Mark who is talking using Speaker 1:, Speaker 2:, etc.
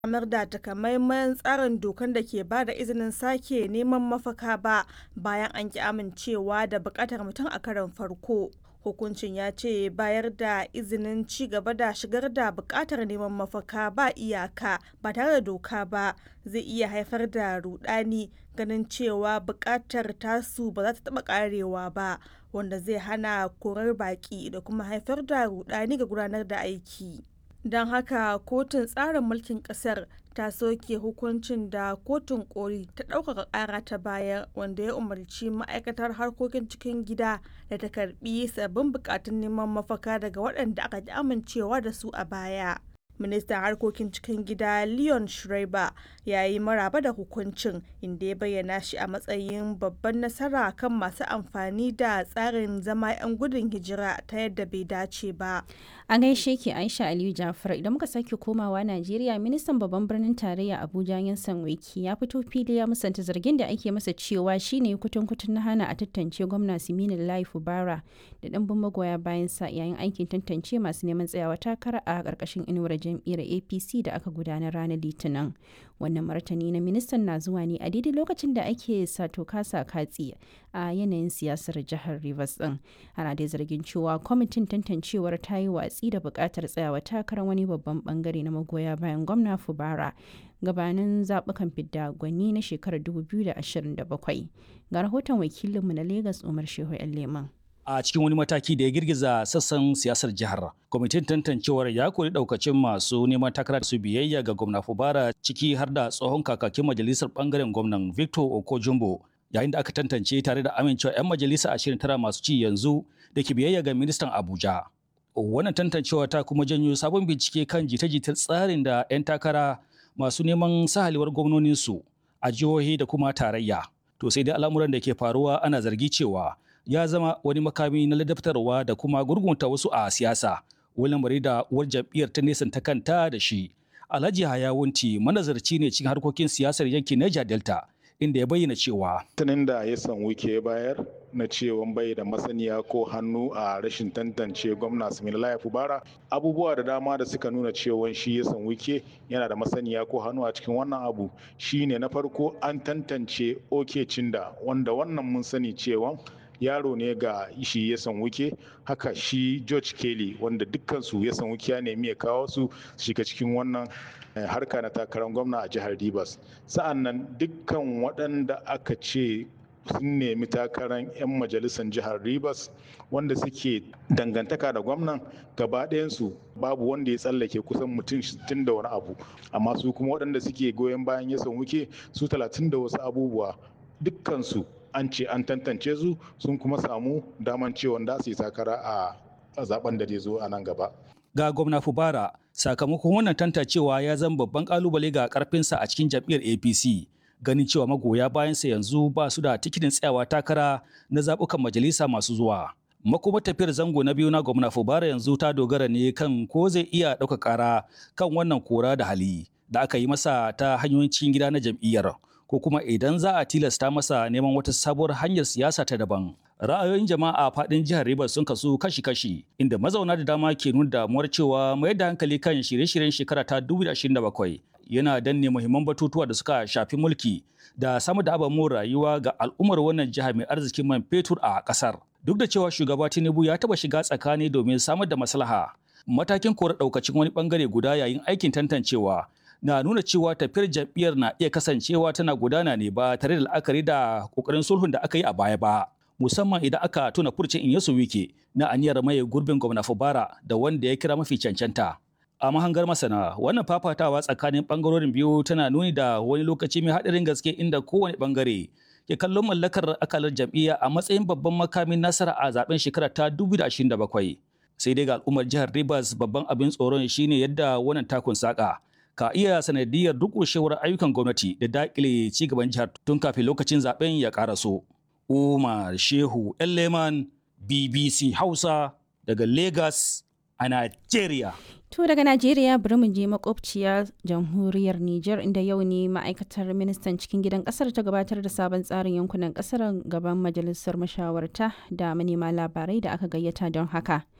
Speaker 1: samar da takamaiman tsarin dokan da ke ba da izinin sake neman mafaka ba bayan an ki amincewa da bukatar mutum a karon farko. Hukuncin ya ce bayar da izinin ci gaba da shigar da bukatar neman mafaka ba iyaka ba tare da doka ba zai iya haifar da rudani ganin cewa bukatar tasu ba za ta taba karewa ba wanda zai hana korar baki da kuma haifar da rudani ga gudanar da aiki. don haka kotun tsarin mulkin kasar ta soke hukuncin da kotun koli ta ɗaukaka ƙara ta bayar wanda ya umarci ma'aikatar harkokin cikin gida da ta karbi sabbin bukatun neman mafaka daga waɗanda aka ji amincewa da su a baya ministan harkokin cikin gida leon schreiber ya yi maraba da hukuncin inda ya bayyana shi a matsayin babban nasara kan masu amfani da tsarin zama 'yan gudun hijira ta yadda bai dace ba
Speaker 2: a gaishe ke aisha aliyu jafar idan muka sake komawa najeriya ministan babban birnin tarayya abuja yansan wiki ya fito fili ya musanta zargin da ake masa cewa shine kutun kutun na hana a tantance gwamna siminin lai fubara da ɗanbin magoya bayan sa yayin aikin tantance masu neman tsayawa takara a ƙarƙashin inuwar jam'iyyar apc da aka gudanar ranar litinin wannan martani na ministan na zuwa ne a daidai lokacin da ake sato kasa katsi a yanayin siyasar jihar rivers din ana dai zargin cewa kwamitin tantancewar ta yi watsi da buƙatar tsayawa takarar wani babban bangare na magoya bayan gwamna fubara gabanin zaɓukan fidda gwani na shekarar 2027 ga rahoton wakilinmu na lagos umar shehu yan leman
Speaker 3: a cikin wani mataki da ya girgiza sassan siyasar jihar kwamitin tantancewar ya kori daukacin masu neman takara su biyayya ga gwamna fubara ciki har da tsohon kakakin majalisar bangaren gwamnan victor okojumbo yayin da aka tantance tare da amincewa 'yan majalisa ashirin tara masu ci yanzu da ke biyayya ga ministan abuja wannan tantancewa ta kuma janyo sabon bincike kan jita-jitar tsarin da 'yan takara masu neman sahaliwar gwamnoninsu a jihohi da kuma tarayya to sai dai al'amuran da ke faruwa ana zargi cewa ya zama wani makami na ladabtarwa da kuma gurgunta wasu a siyasa wani lamari da uwar jam'iyyar ta nesanta kanta da shi alhaji hayawunti manazarci ne cikin harkokin siyasar yankin niger delta inda ya bayyana cewa
Speaker 4: tunin da ya san wike bayar na cewa bai da masaniya ko hannu a rashin tantance gwamna Similaye Fubara abubuwa da dama da suka nuna cewa shi ya san wike yana da masaniya ko hannu a cikin wannan abu shine na farko an tantance oke cinda wanda wannan mun sani cewa yaro ne ga shi ya san wuke haka shi george kelly wanda dukkansu ya san wuke ya nemi ya kawo su shiga cikin wannan harka na takarar gwamna a jihar rivers sa'an nan dukkan waɗanda aka ce sun nemi takarar 'yan majalisar jihar rivers wanda suke dangantaka da gwamnan gaba ɗayansu babu wanda ya tsallake kusan mutum 60 da wani abu amma su kuma waɗanda suke goyon bayan ya san wuke su 30 da wasu abubuwa dukkansu an ce an tantance su sun kuma samu daman cewa da su yi takara a zaben da zai zo a nan gaba.
Speaker 3: Ga gwamna Fubara, sakamakon wannan tantancewa ya zama babban kalubale ga karfinsa a cikin jam'iyyar APC. Ganin cewa magoya bayansa yanzu ba su da tikitin tsayawa takara na zaɓukan majalisa masu zuwa. Makuma tafiyar zango na biyu na gwamna Fubara yanzu ta dogara ne kan ko zai iya ɗauka ƙara kan wannan kora da hali da aka yi masa ta hanyoyin cikin gida na jam'iyyar. ko kuma idan za a tilasta masa neman wata sabuwar hanyar siyasa ta daban. Ra'ayoyin jama'a a faɗin jihar Rivers sun kasu kashi-kashi, inda mazauna da dama ke nuna damuwar cewa mayar da hankali kan shirye-shiryen shekara ta 2027 yana danne muhimman batutuwa da suka shafi mulki da samar da ababen rayuwa ga al'ummar wannan jiha mai arzikin man fetur a ƙasar. Duk da cewa shugaba Tinubu ya taɓa shiga tsakani domin samar da maslaha, matakin kora ɗaukacin wani ɓangare guda yayin aikin tantancewa na nuna cewa tafiyar jam'iyyar na iya kasancewa tana gudana ne ba tare da la'akari da kokarin sulhun da aka yi a baya ba musamman idan aka tuna furcin Inyesu Wike na aniyar maye gurbin gwamna Fubara da wanda ya kira mafi cancanta a mahangar masana wannan fafatawa tsakanin bangarorin biyu tana nuni da wani lokaci mai haɗarin gaske inda kowane bangare ke kallon mallakar akalar jam'iyya a matsayin babban makamin nasara a zaben shekara ta 2027 sai dai ga al'ummar jihar Rivers babban abin tsoron shine yadda wannan takun saka ka iya sanadiyar durƙushewar ayyukan gwamnati da daƙile ci gaban jihar tun kafin lokacin zaben ya ƙaraso. Umar Shehu Leman BBC Hausa daga Lagos a Najeriya.
Speaker 2: To daga Najeriya bari mu je makwabciya jamhuriyar Nijar inda yau ne ma'aikatar ministan cikin gidan kasar ta gabatar da sabon tsarin yankunan kasar gaban majalisar mashawarta da manema labarai da aka gayyata don haka.